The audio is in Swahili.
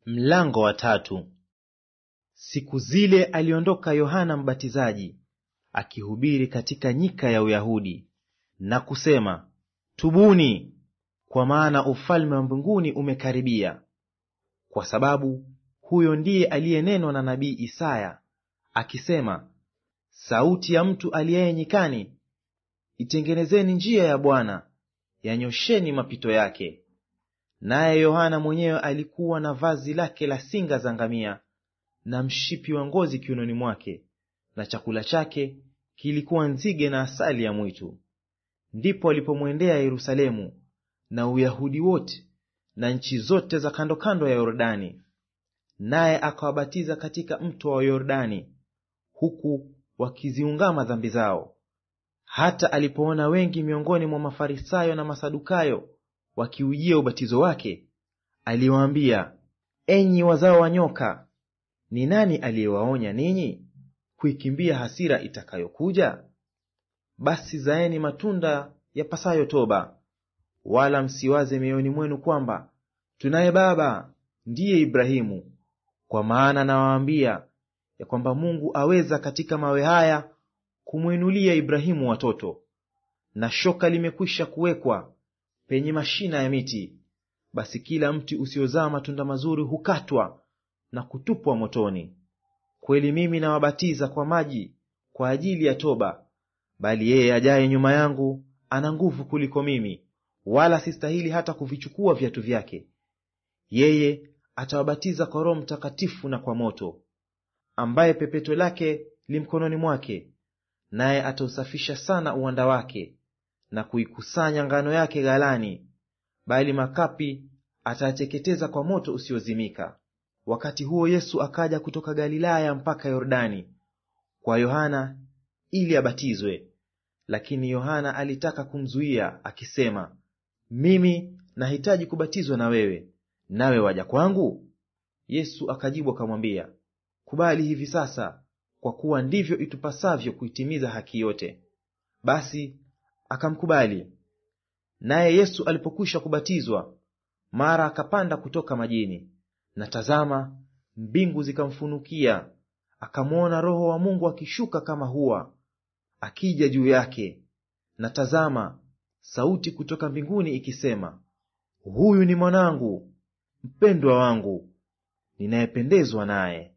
Mlango wa tatu. Siku zile aliondoka Yohana Mbatizaji akihubiri katika nyika ya Uyahudi na kusema, Tubuni, kwa maana ufalme wa mbinguni umekaribia. Kwa sababu huyo ndiye aliyenenwa na nabii Isaya akisema, sauti ya mtu aliyeye nyikani, itengenezeni njia ya Bwana, yanyosheni mapito yake. Naye Yohana mwenyewe alikuwa na vazi lake la singa za ngamia na mshipi wa ngozi kiunoni mwake, na chakula chake kilikuwa nzige na asali ya mwitu. Ndipo alipomwendea Yerusalemu na Uyahudi wote na nchi zote za kando kando ya Yordani, naye akawabatiza katika mto wa Yordani, huku wakiziungama dhambi zao. Hata alipoona wengi miongoni mwa Mafarisayo na Masadukayo wakiujia ubatizo wake, aliwaambia, enyi wazao wa nyoka, ni nani aliyewaonya ninyi kuikimbia hasira itakayokuja? Basi zaeni matunda yapasayo toba, wala msiwaze mioyoni mwenu kwamba tunaye baba ndiye Ibrahimu. Kwa maana nawaambia ya kwamba Mungu aweza katika mawe haya kumwinulia Ibrahimu watoto. Na shoka limekwisha kuwekwa penye mashina ya miti, basi kila mti usiozaa matunda mazuri hukatwa na kutupwa motoni. Kweli mimi nawabatiza kwa maji kwa ajili ya toba, bali yeye ajaye nyuma yangu ana nguvu kuliko mimi, wala sistahili hata kuvichukua viatu vyake. Yeye atawabatiza kwa Roho Mtakatifu na kwa moto, ambaye pepeto lake li mkononi mwake, naye atausafisha sana uwanda wake na kuikusanya ngano yake ghalani, bali makapi atayateketeza kwa moto usiozimika. Wakati huo Yesu akaja kutoka Galilaya mpaka Yordani kwa Yohana ili abatizwe. Lakini Yohana alitaka kumzuia akisema, mimi nahitaji kubatizwa na wewe, nawe waja kwangu? Yesu akajibu akamwambia, kubali hivi sasa, kwa kuwa ndivyo itupasavyo kuitimiza haki yote. Basi akamkubali. Naye Yesu alipokwisha kubatizwa, mara akapanda kutoka majini, na tazama, mbingu zikamfunukia, akamwona Roho wa Mungu akishuka kama hua akija juu yake. Na tazama, sauti kutoka mbinguni ikisema, huyu ni mwanangu mpendwa wangu, ninayependezwa naye.